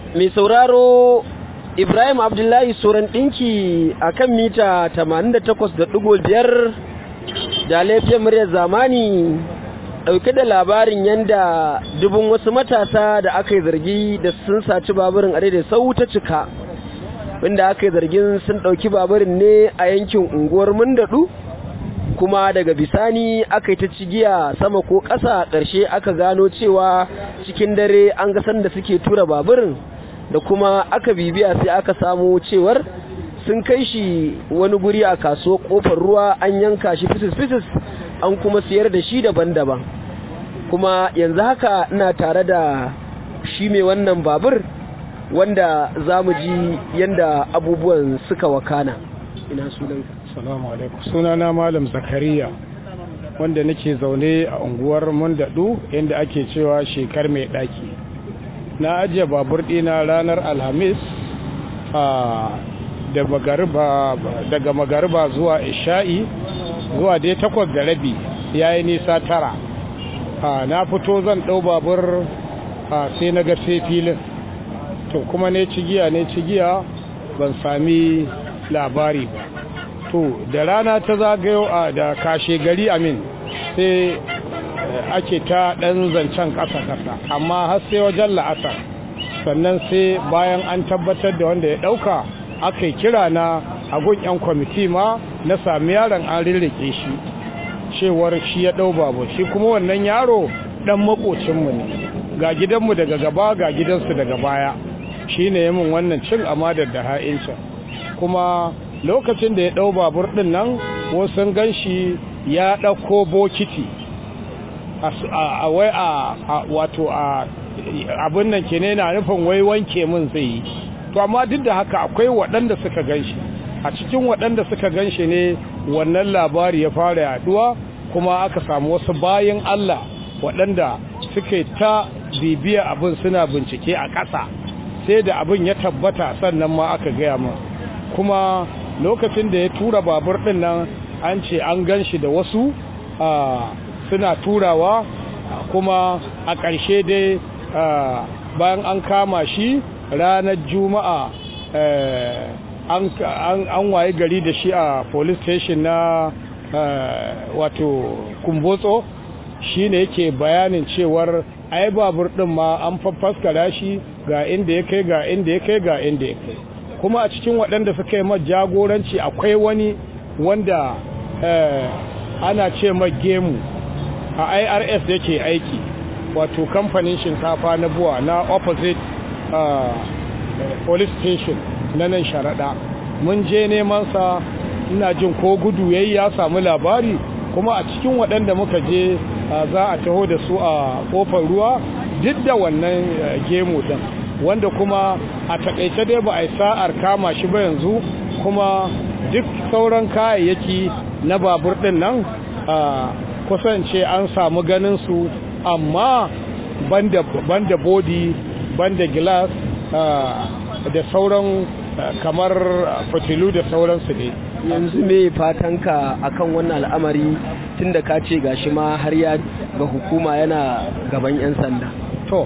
mai sauraro Ibrahim Abdullahi Soran ɗinki a kan mita 88.5 da laifin muryar zamani ɗauke da labarin yadda dubun wasu matasa da aka yi zargi da sun saci baburin a daidai sau ta cika wanda aka yi zargin sun ɗauki baburin ne a yankin unguwar mundaɗu kuma daga bisani aka yi ta cigiya sama ko ƙasa ƙarshe aka gano cewa cikin dare an ga sanda suke tura baburin da kuma aka bibiya sai aka samu cewar sun kai shi wani guri a kasuwa kofar ruwa an yanka shi fisis-fisis an kuma siyar da shi daban-daban kuma yanzu haka ina tare da shi mai wannan babur wanda za mu ji yadda abubuwan suka wakana ina sunanka salamu alaikum sunana malam zakariya wanda nake zaune a unguwar mundadu inda ake cewa shekar mai daki na ajiye babur dina ranar alhamis daga magariba zuwa isha'i zuwa dai takwas da rabi ya yi nisa tara na fito zan ɗau babur sai na ga sai filin to kuma ne cigiya ne cigiya ban sami labari ba to da rana ta zagayo a da kashe gari amin sai ake ta ɗan zancen ƙasa-ƙasa amma har sai wajen la'asar sannan sai bayan an tabbatar da wanda ya ɗauka aka yi kira na agun 'yan kwamiti ma na sami yaron an rirrike shi cewar shi ya ɗau babu shi kuma wannan yaro ɗan makocinmu ne ga gidanmu daga gaba ga gidansu daga baya shi ne yamin wannan cin amadar da ha'incin kuma lokacin da ya ɗau babur ɗin nan wasu gan shi ya ɗauko bokiti a wai a wato a abin nan ke ne na nufin wai wanke min zai yi to amma duk da haka akwai waɗanda suka gan shi a cikin waɗanda suka gan shi ne wannan labari ya fara yaduwa kuma aka samu wasu bayan Allah waɗanda suke ta bibiya abin suna bincike a ƙasa sai da abin ya tabbata sannan ma aka gaya min kuma lokacin da ya tura babur ɗin nan an ce an gan shi da wasu suna turawa kuma a ƙarshe dai bayan an kama shi ranar juma'a an waye gari da shi a police station na wato kumbotso shi ne yake bayanin cewar ai babur ɗin ma an fafaskara shi ga inda ya kai ga inda ya kai ga inda ya kai kuma a cikin waɗanda suka yi jagoranci akwai wani wanda ana ce gemu a irs yake aiki wato kamfanin shinkafa na buwa na opposite uh, police station na nan sharaɗa mun je neman sa ina jin ko gudu yayi ya samu labari kuma a cikin waɗanda muka je uh, za a taho da su a ƙofar ruwa duk da wannan uh, gemu ɗin wanda kuma a taƙaice dai ba a yi sa'ar kama shi ba yanzu kuma duk sauran kayayyaki na babur ɗin nan kusance an samu ganin su amma banda banda body banda glass da sauran kamar fitilu da sauransu ne yanzu me fatanka akan wannan al'amari tunda ka ce gashi ma har ya ga hukuma yana gaban 'yan sanda to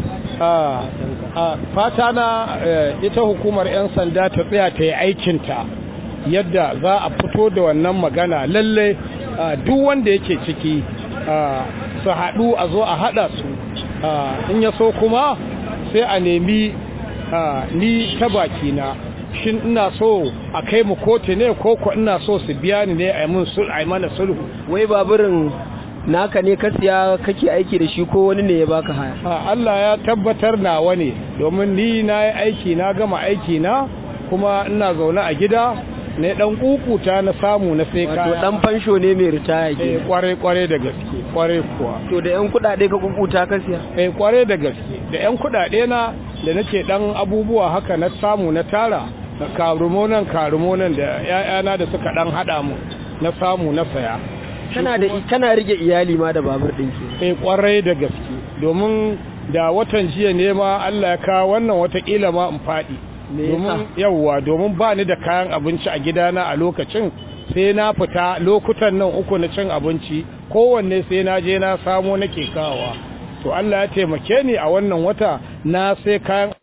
fata na ita hukumar 'yan sanda ta tsaya ta yi aikinta yadda za a fito da wannan magana lallai duk wanda yake ciki su haɗu a zo a haɗa su in ya so kuma sai a nemi ni ta bakina shin ina so a kai mu kotu ne ko ko ina so su biya ni ne a yi mana sulhu wai baburin naka ne ka siya kake aiki da shi ko wani ne ya baka haya Allah ya tabbatar nawa ne domin ni na yi aiki na gama aiki na kuma ina zaune a gida ne dan kukuta na samu na sai kaya wato dan fansho ne mai ritaya ke kware kware da gaske kware kuwa to da yan kudade ka kukuta ka siya eh kware da gaske da yan kudade na da nake dan abubuwa haka na samu na tara karumo nan karumo nan da ƴaƴana da suka dan hada mu na samu na saya kana da kana rige iyali ma da babur din ke eh kware da gaske domin da watan jiya ne ma Allah ya kawo wannan watakila ma in faɗi domin yawwa domin ba ni da kayan abinci a gidana a lokacin sai na fita lokutan nan uku na cin abinci kowanne sai na je na samo nake kawowa to Allah ya taimake ni a wannan wata na sai kayan